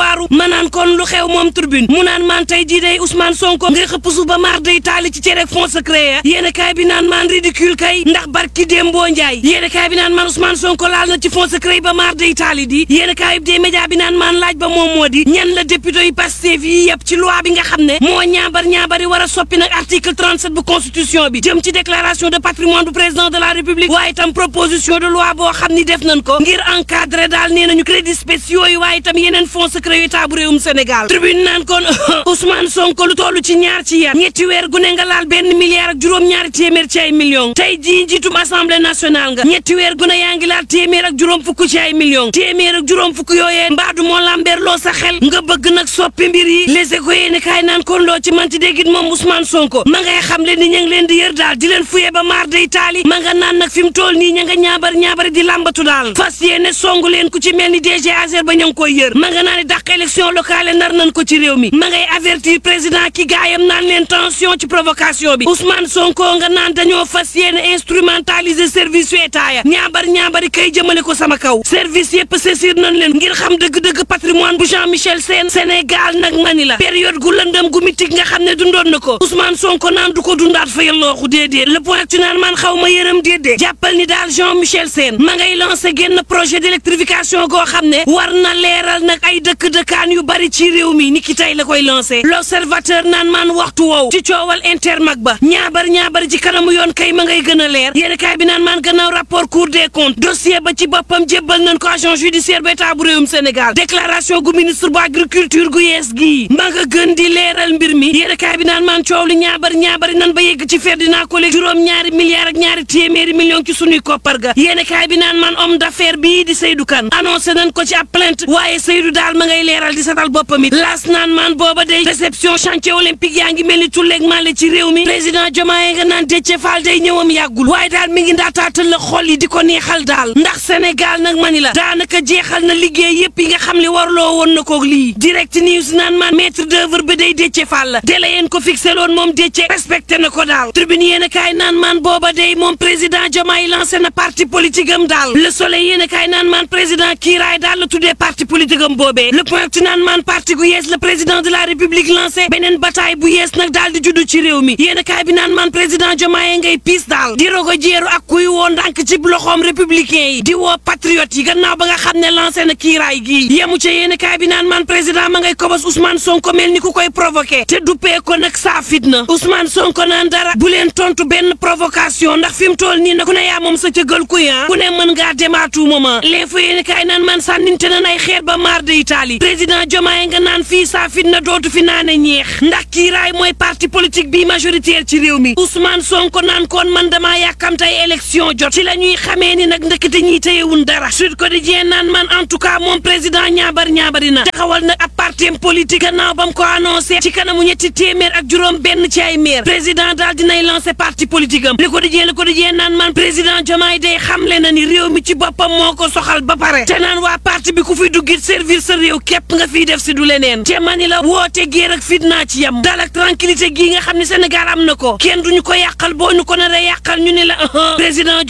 waaru ma naan kon lu xew moom turbine mu naan maan tey jii day Ousmane Sonko ngay xëpp su ba maar day taali ci cere fond secret ya yéen kaay bi naan maan ridicule kay ndax barki Dembo Njaay yéen kaay bi naan maan Ousmane Sonko laal na ci fond secret yi ba maar day taali di yéen kaay bi des média bi naan maan laaj ba moom moo di ñan la député yi Pastef yi yëpp ci loi bi nga xam ne moo ñaabar ñaabari war a soppi nag article 37 bu constitution bi jëm ci déclaration de patrimoine du président de la république waaye itam proposition de loi boo xam ni def nañ ko ngir encadrer daal nee nañu crédits spéciaux yi waaye itam yeneen fonds secret yu état bu réewum Sénégal tribune naan kon Ousmane Sonko lu toll ci ñaar ci yar ñetti weer gu ne nga laal benn milliard ak juróom-ñaari téeméer ci ay millions tey jii njiitum assemblée nationale nga ñetti weer gu ne yaa ngi laal téeméer ak juróom fukk ci ay millions téeméer ak juróom fukk yooyee mbaadu moo lambeer loo sa xel nga bëgg nag soppi mbir yi les éco yéene kaay naan kon loo ci manti déggit moom Ousmane Sonko ma ngay xam le ni ña ngi leen di yër daal di leen fuye ba maar day taali ma nga naan nag fi mu toll nii ña nga ñaabar ñaabari di làmbatu daal fas yéene songu leen ku ci mel ni DG Azer ba ña ngi koy yër ma nga naan dàq élection locale nar nañ ko ci réew mi ma ngay avertir président ki gaayam naan leen tension ci provocation bi Ousmane Sonko nga naan dañoo fas yéene instrumentaliser service yu état ya ñaabar ñaabari kay jëmale ko sama kaw service yëpp saisir nañ leen ngir xam dëgg-dëgg patrimoine bu Jean Michel Sène Sénégal nag mani la période gu lëndëm gu mitig nga xam ne dundoon na ko Ousmane Sonko naan du ko dundaat fa yallooxu déedéet le point tu naan man xaw ma yërëm déedéet jàppal ni daal Jean Michel Sène ma ngay lancé génn projet d'électrification goo xam ne war na leeral nag ay dëkk-dëkkaan yu bari ci réew mi ni ki tey la koy lancé l'observateur naan man waxtu woow ci coowal intermag ba ñaabar ñaabar ci kanamu yoon kay ma ngay gën a leer yéen kaay bi naan man gannaaw rapport cour des comptes dossier ba ci boppam jébbal nañ ko agent judiciaire ba état bu réewum Sénégal déclaration gu ministre bu agriculture gu yees gii ma nga gën di leeral mbir mi yéen kaay bi naan man coow li ñaabar ñaabari nan ba yegg ci Ferdinand Coly juróom ñaari milliards ak ñaari téeméeri millions ci sunuy koppar ga yéen kaay bi naan man homme d'affaires bii di Seydou Kane annoncé nañ ko ci ab plainte waaye Seydou daal ma ngay leeral di satal boppam it laas naan man booba day réception chantier olympique yaa ngi mel ni tulleeg male ci réew mi président Diomaye nga naan Déthié Fall day ñëwam yàggul waaye daal mi ngi ndaataatal la xol yi di ko neexal daal ndax Sénégal nag mani la daanaka jeexal na liggéey yépp yi nga xam ne warloo woon na koog lii direct news naan man maître d'œuvre bi day Déthié Fall la délai yéen ko fixé loon moom Déthié respecté na ko daal tribune yéen a kaay naan man booba day moom président Diomaye lancé na parti politique am daal le soleil yéen a kaay naan man président kiiraay daal la tuddee parti politique am boobee le point ci naan man parti gu yees le président de la république lancé beneen bataille bu yees nag daal di juddu ci réew mi yéen a kaay bi naan man président Diomaye ngay piis daal di rogo jeeru ak kuy woo ndànk ci loxoom républicain yi di woo patriote yi gannaaw ba nga xam ne lancé na kiiraay gii yemu ca yéen a kaay bi naan man président ma ngay kobos Ousmane Sonko mel ni ku koy provoqué te duppee ko nag saa fitna Ousmane Sonko naan dara bu leen tontu benn provocation ndax fi mu toll nii nag ku ne yaa moom sa cëgal kuy ah ku ne mën ngaa dem à tout moment l'info yéen kaay naan man sànninte nan ay xeer ba maar de Italie président Diomaye nga naan fii saa fitna dootu fi naane ñeex ndax kiiraay mooy parti politique bi majoritaire ci réew mi Ousmane Sonko naan kon man damaa yàkkamte ay élection jot ci la ñuy xamee ni nag ndëkkate ñiy téyewun dara Sud Quotidien naan man en tout cas moom président ñaabar ñaabari na taxawal nag ab parti politique gannaaw ba mu ko annoncé ci kanamu ñetti téeméer ak juróom benn ci ay maire président daal dinay lancé parti politique am Le Quotidien Le Quotidien naan man président Diomaye day xamle na ni réew mi ci boppam moo ko soxal ba pare te naan waa parti bi ku fi duggit servir sa réew képp nga fiy def si du leneen te mani la woote géer ak fitna ci yam dal ak tranquillité gii nga xam ne Sénégal am na ko kenn duñu ko yàqal boo ñu ko nar a yàqal ñu ne la président